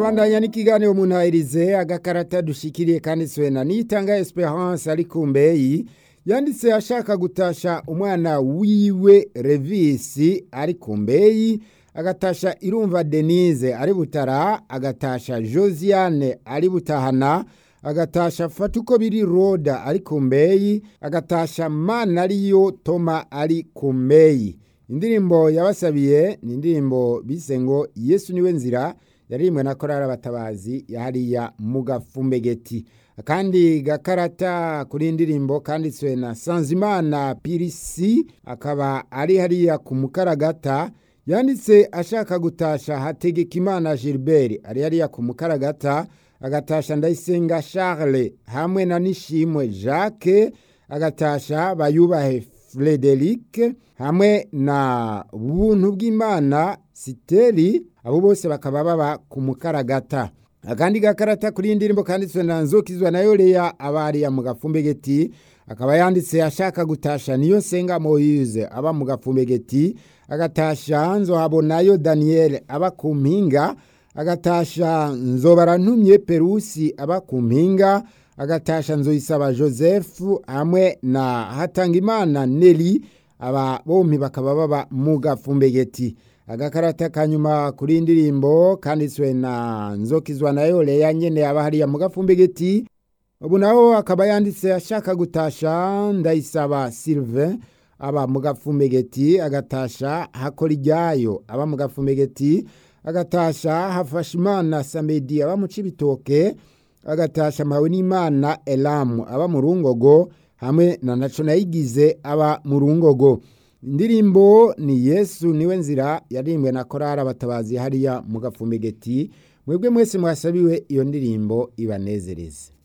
turabandanya n'ikiganiro mu ntahirize agakarata dushikiriye kanditswe na nitanga esperance ari ku mbeyi yanditse ashaka gutasha umwana wiwe revisi ari ku mbeyi agatasha irumva denise ari butara agatasha josiane ari butahana agatasha fata uko biri roda ari ku mbeyi agatasha mana ariyo toma ari ku mbeyi indirimbo yabasabiye ni indirimbo bise ngo yesu niwe nzira yaririmbwe na korari abatabazi yahariya mu gafumbegeti akandi gakarata kuri indirimbo kanditswe na sanzimana pirisi akaba ari hariya ku mukaragata yanditse ashaka gutasha hategeka imana gilbert ari hariya ku mukaragata agatasha ndayisenga charles hamwe na nishimwe jacques agatasha bayubahe frederic hamwe na buntu bw'imana siteri abo bose bakaba baba ku mukaragata akandi gakarata kuri iyi ndirimbo kanditswe na nzokizwa na yoreya abariya mu gafumbegeti akaba yanditse ashaka gutasha niyo senga moyize aba mu gafumbegeti agatasha nzohabonayo daniel aba ku mpinga agatasha nzobarantumye perusi aba ku mpinga agatasha nzoyisaba joseph hamwe na hatangimana neli aba bombi bakaba baba mu gafumbegeti agakarata kanyuma kuri indirimbo kanditswe na nzokizwa nayo leya nyene aba hariya mu gafumbegeti ubu naho akaba yanditse ashaka gutasha ndayisaba sylvain aba mu gafumbegeti agatasha hakora iryayo aba mu gafumbegeti agatasha hafashimana samedi aba mu cibitoke agatasha mpawe n'imana elamu aba mu rungogo hamwe na naco nayigize aba mu rungogo indirimbo ni yesu niwe nzira yaririmbwe na korari abatabazi hariya mu gafumbegeti mwebwe mwese mwasabiwe iyo ndirimbo ibanezereze